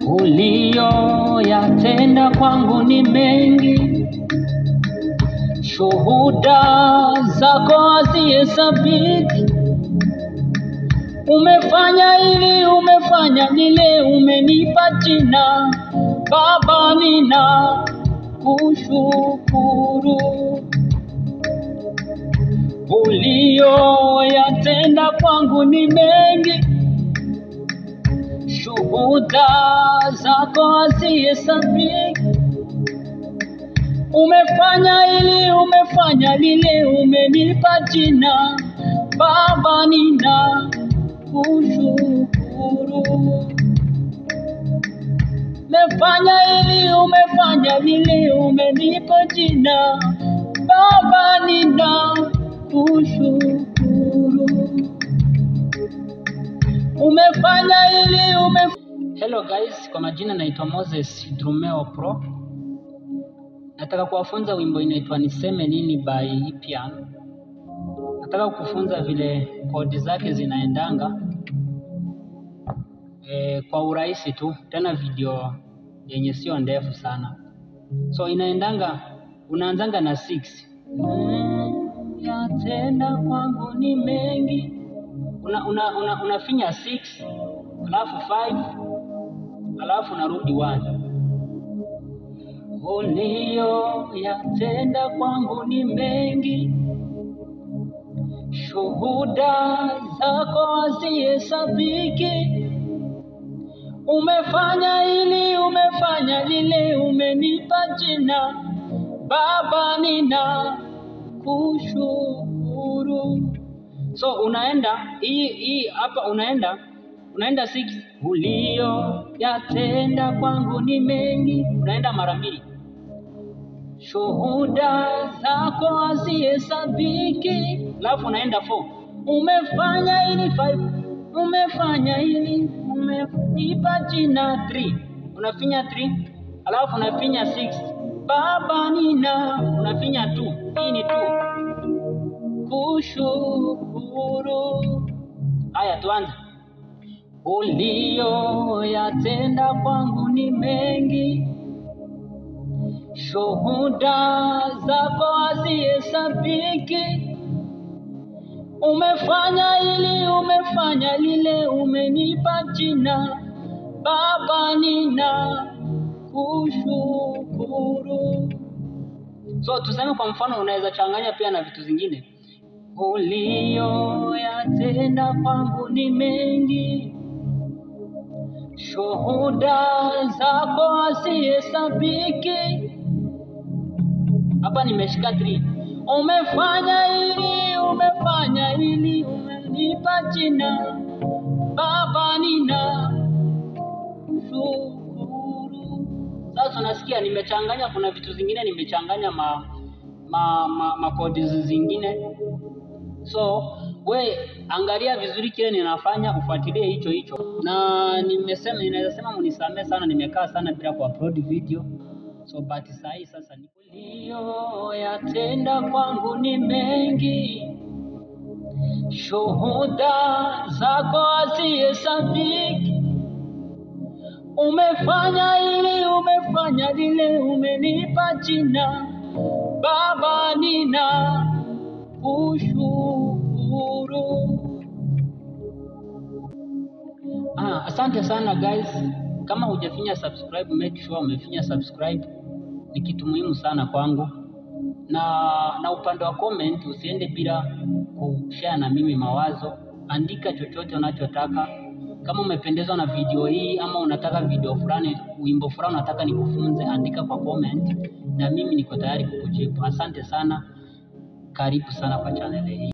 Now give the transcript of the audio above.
uliyoyatenda kwangu ni mengi, shuhuda zako hazihesabiki. Umefanya hili, umefanya lile, umenipa jina Baba, nina kushukuru uliyoyatenda kwangu ni mengi, shuhuda zako hazihesabiki. Umefanya hili, umefanya lile, umenipa jina Baba, nina kushukuru. Umefanya hili, umefanya lile, umenipa jina Baba, nina kushukuru. Umefanya hili, umef... Hello guys, kwa majina naitwa Moses Drumeo Pro. Nataka kuwafunza wimbo inaitwa Niseme Nini by Ipian. Nataka kufunza vile kodi zake zinaendanga e, kwa urahisi tu, tena video yenye sio ndefu sana. So inaendanga, unaanzanga na 6 mm, yatenda kwangu ni mengi, una, una, una, unafinya 6 alafu 5 alafu unarudi 1 uliyoyatenda kwangu ni mengi, shuhuda zako hazihesabiki. Umefanya hili, umefanya lile, umenipa jina Baba, nina kushukuru. So unaenda hii hii hapa, unaenda unaenda 6 uliyoyatenda kwangu ni mengi, unaenda mara mbili shuhuda zako hazihesabiki, alafu unaenda 4 umefanya hili 5 umefanya hili, umenipa jina 3 unafinya 3 alafu unafinya 6 Baba nina unafinya 2 hii ni 2 kushukuru. Haya, tuanze. Uliyoyatenda kwangu ni mengi, shuhuda zako hazihesabiki. Umefanya hili, umefanya lile, umenipa jina Baba, nina kushukuru. So tuseme kwa mfano, unaweza changanya pia na vitu zingine. Uliyoyatenda kwangu ni mengi, shuhuda zako hazihesabiki. Hapa nimeshika 3. Umefanya hili, umefanya hili, umenipa jina Baba, nina shukuru. Sasa unasikia nimechanganya, kuna vitu zingine nimechanganya ma ma, ma, ma codes zingine. So we angalia vizuri kile ninafanya, ufuatilie hicho hicho, na nimesema, ninaweza sema munisamee sana, nimekaa sana bila kuupload video, so but saa hii sasa ni uliyoyatenda kwangu ni mengi, shuhuda zako hazihesabiki. Umefanya hili, umefanya lile, umenipa jina Baba, nina kushukuru. Ah, asante sana guys. Kama hujafinya subscribe, make sure umefinya subscribe. Ni kitu muhimu sana kwangu, na na upande wa comment usiende bila kushare na mimi mawazo. Andika chochote unachotaka. Kama umependezwa na video hii ama unataka video fulani, wimbo fulani unataka nikufunze, andika kwa comment na mimi niko tayari kukujibu. Asante sana, karibu sana kwa channel hii.